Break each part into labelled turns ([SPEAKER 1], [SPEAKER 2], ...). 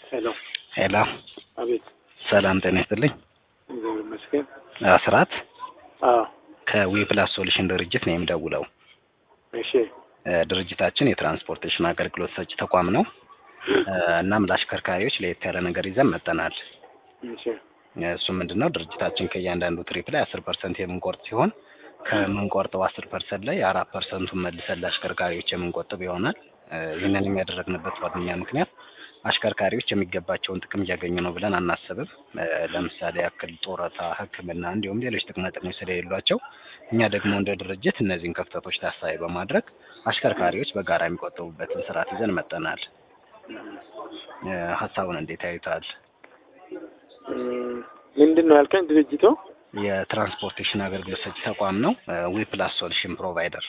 [SPEAKER 1] ሄሎ
[SPEAKER 2] ሄሎ
[SPEAKER 1] አቤት
[SPEAKER 2] ሰላም ጤና ይስጥልኝ።
[SPEAKER 1] እግዚአብሔር ይመስገን።
[SPEAKER 2] አስራት
[SPEAKER 1] አዎ
[SPEAKER 2] ከዊፕላስ ሶሉሽን ድርጅት ነው የምደውለው።
[SPEAKER 1] እሺ
[SPEAKER 2] እ ድርጅታችን የትራንስፖርቴሽን አገልግሎት ሰጪ ተቋም ነው። እ እናም ለአሽከርካሪዎች ለየት ያለ ነገር ይዘን መጠናል።
[SPEAKER 1] እሺ
[SPEAKER 2] እሱ ምንድን ነው ድርጅታችን ከእያንዳንዱ ትሪፕ ላይ አስር ፐርሰንት የምንቆርጥ ሲሆን ከምንቆርጠው አስር ፐርሰንት ላይ አራት ፐርሰንቱን መልሰን ለአሽከርካሪዎች የምንቆጥብ ይሆናል። እ ይህንን የሚያደረግንበት ዋነኛ ምክንያት አሽከርካሪዎች የሚገባቸውን ጥቅም እያገኙ ነው ብለን አናስብም። እ ለምሳሌ ያክል ጡረታ፣ ሕክምና እንዲሁም ሌሎች ጥቅማ ጥቅሞች ስለሌሏቸው እኛ ደግሞ እንደ ድርጅት እነዚህን ክፍተቶች ታሳቢ በማድረግ አሽከርካሪዎች በጋራ የሚቆጥቡበትን ስርዓት ይዘን መጠናል። እ ሀሳቡን እንዴት ያዩታል?
[SPEAKER 1] እም፣ ምንድን ነው ያልከኝ? ድርጅቱ
[SPEAKER 2] የትራንስፖርቴሽን አገልግሎት ሰጪ ተቋም ነው። ዊፕላስ ሶሉሽን ፕሮቫይደር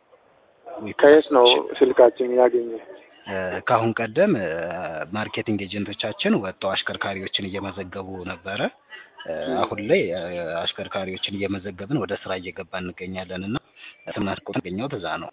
[SPEAKER 1] ከየት ነው ስልካችን ያገኘ?
[SPEAKER 2] እ ከአሁን ቀደም እ ማርኬቲንግ ኤጀንቶቻችን ወጥተው አሽከርካሪዎችን እየመዘገቡ ነበረ። እ አሁን ላይ እ አሽከርካሪዎችን እየመዘገብን ወደ ስራ እየገባ እንገኛለን እና ስናስቆጥ ገኘው ትዛ ነው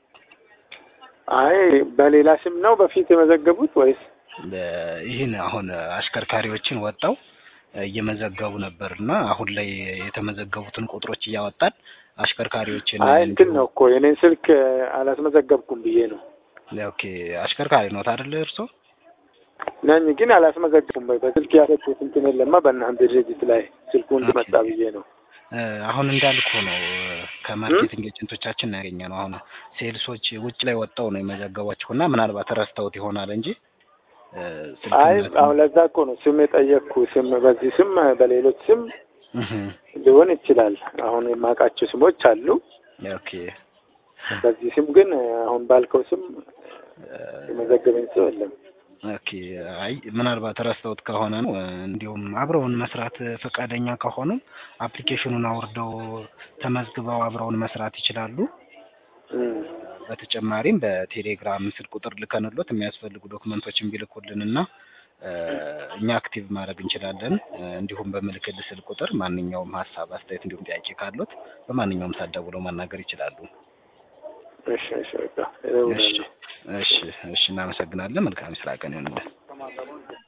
[SPEAKER 1] አይ በሌላ ስም ነው በፊት የመዘገቡት ወይስ?
[SPEAKER 2] እ ይህን አሁን አሽከርካሪዎችን ወጥተው እየመዘገቡ ነበር እና አሁን ላይ የተመዘገቡትን ቁጥሮች እያወጣን አሽከርካሪዎችን
[SPEAKER 1] አይ እንትን ነው እኮ የኔን ስልክ አላስመዘገብኩም ብዬ ነው
[SPEAKER 2] ኦኬ አሽከርካሪ ኖት አይደለ እርሶ?
[SPEAKER 1] ነኝ ግን አላስመዘገብኩም። በስልክ ያሰጡት እንትን የለማ በእናንተ ድርጅት ላይ ስልኩ እንዲመጣ ብዬ ነው።
[SPEAKER 2] እ አሁን እንዳልኩ ነው ከማርኬቲንግ ኤጀንቶቻችን ነው ያገኘ ነው። አሁን ሴልሶች ውጭ ላይ ወጣው ነው የመዘገቧቸው እና ምናልባት ረስተውት ይሆናል እንጂ እ
[SPEAKER 1] አይ
[SPEAKER 2] ስልክ
[SPEAKER 1] አሁን ለዛ እኮ ነው ስም የጠየቅኩ። ስም በዚህ ስም በሌሎች ስም
[SPEAKER 2] እህ
[SPEAKER 1] ሊሆን ይችላል። አሁን የማውቃቸው ስሞች አሉ።
[SPEAKER 2] ኦኬ
[SPEAKER 1] በዚህ ስም ግን አሁን ባልከው ስም የመዘገበኝ ሰው የለም።
[SPEAKER 2] ኦኬ አይ ምናልባት ረስተውት ከሆነ ነው። እንዲሁም አብረውን መስራት ፈቃደኛ ከሆኑ አፕሊኬሽኑን አውርደው ተመዝግበው አብረውን መስራት ይችላሉ።
[SPEAKER 1] እም፣
[SPEAKER 2] በተጨማሪም በቴሌግራም ስልክ ቁጥር ልከንሎት የሚያስፈልጉ ዶክመንቶችን ቢልኩልን እና እ እኛ አክቲቭ ማድረግ እንችላለን። እ እንዲሁም በምልክል ስልክ ቁጥር ማንኛውም ሀሳብ፣ አስተያየት እንዲሁም ጥያቄ ካሉት በማንኛውም ሰዓት ደውለው ማናገር ይችላሉ።
[SPEAKER 1] እሺ እሺ በቃ እደውላለሁ።
[SPEAKER 2] እሺ እሺ እሺ እናመሰግናለን። መልካም ስራ ቀን ይሁንልን።